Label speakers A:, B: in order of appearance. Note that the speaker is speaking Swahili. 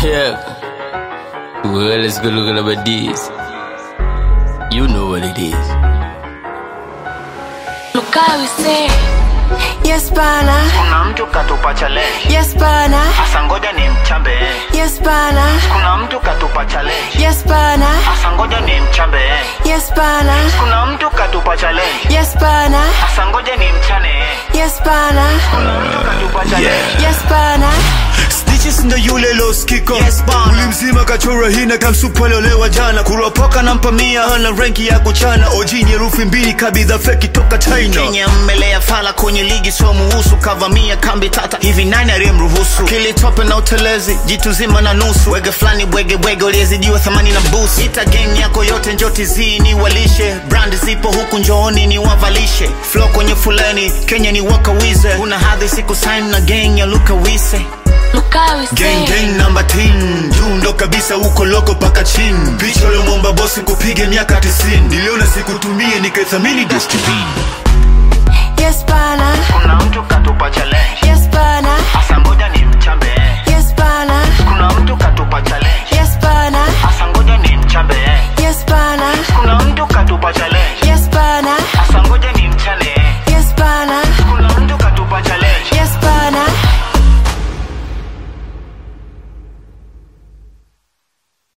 A: Check. Well, let's go look at this. You know what it is.
B: Look how we say.
C: Yes bana,
D: kuna mtu katupa challenge
C: yes bana,
D: hasa ngoja ni mchambe
C: yes bana,
D: kuna mtu katupa challenge
C: yes bana,
D: hasa ngoja ni mchambe
C: yes bana,
D: kuna mtu katupa challenge
C: yes bana,
D: hasa ngoja ni mchane
C: yes bana,
D: kuna mtu katupa challenge
C: yes bana,
E: Stitches ndo yule loskiko yes, mwili mzima kachora hina kamsupalolewa jana kuropoka na mpamia hana renki ya kuchana oji nyerufi mbili kabidha feki toka china
D: kenya mmelea fala kwenye ligi sio muhusu kavamia kambi tata hivi nani aliyemruhusu kilitope na utelezi jitu zima na nusu wege fulani bwege bwege uliezidiwa thamani na busu ita gang yako yote njoti zii ni walishe brand zipo huku njooni ni wavalishe flo kwenye fulani kenya ni wakawize una hadhi siku sign na gang ya luka wise
B: Look how we
E: gang
B: say.
E: gang namba 10 juu ndo kabisa uko loko paka chini picha uliomwomba bosi kupige miaka 90 niliona sikutumie nikaithamini destiny
C: yes bana,
D: kuna mtu katupa challenge
C: yes bana,